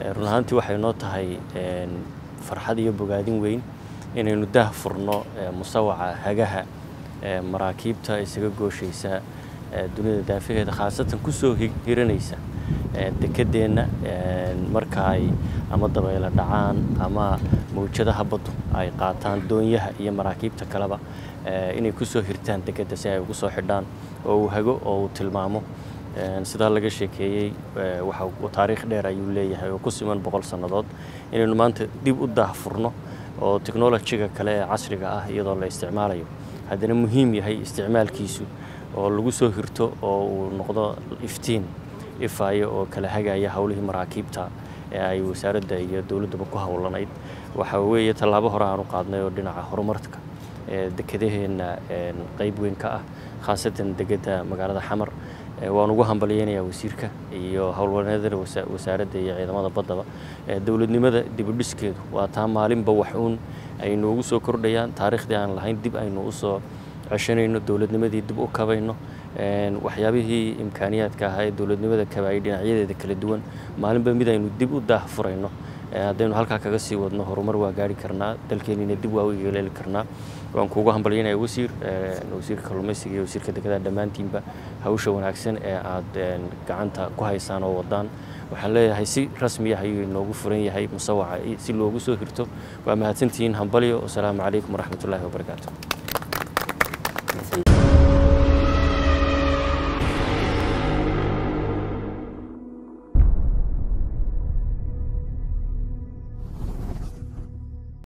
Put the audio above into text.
run ahaantii waxay noo tahay farxad iyo bogaadin weyn inaynu daah furno musawaca hagaha maraakiibta isaga gooshaysa dunida daafaheeda khaasatan kusoo hiranaysa dekedeenna marka ay ama dabaylo dhacaan ama mawjadaha baddu ay qaataan doonyaha iyo maraakiibta kaleba inay kusoo hirtaan dekedda si ay ugu soo xidhaan oo uu hago oo uu tilmaamo sidaa laga sheekeeyey waxa taariikh dheer ayuu leeyahay oo ku siman boqol sannadood inaynu maanta dib u daahfurno oo technolojiga kale ee casriga ah iyadoo la isticmaalayo haddana muhiim yahay isticmaalkiisu oo lagu soo hirto oo uu noqdo iftiin ifaayo oo kala hagaya howlihii maraakiibta ee ay wasaaradda iyo dowladdaba ku howlanayd waxa weeye tallaabo hore aanu qaadnay oo dhinaca horumarka ee dekedaheenna qayb weyn ka ah khaasatan degedda magaalada xamar waan ugu hambalyeynayaa wasiirka iyo howlwaneedada wasaaradda iyo ciidamada baddaba dowladnimada dibudhiskeedu waa taa maalinba wax uun ay noogu soo kordhayaan taariikhdii aan lahayn dib aynu usoo ceshanayno dowladnimadii dib u kabayno waxyaabihii imkaaniyaadka ahaa ee dowladnimada kabaayay dhinacyadeeda kala duwan maalinba mid aynu dib u daah furayno haddaynu halkaa kaga sii wadno horumar waa gaari karnaa dalkeenina dib waa u yeeleeli karnaa waan kuugu hambalyaynaya wasiir wasiirka kalluumaysiga iyo wasiirka dekedaha dhammaantiinba hawsha wanaagsan ee aad gacanta ku haysaan oo wadaan waxaan leeyahay si rasmiya ayuu inoogu furan yahay musawaca si loogu soo hirto waa mahadsantihiin hambalyo wasalaamu calaykum waraxmatullaahi wabarakaatu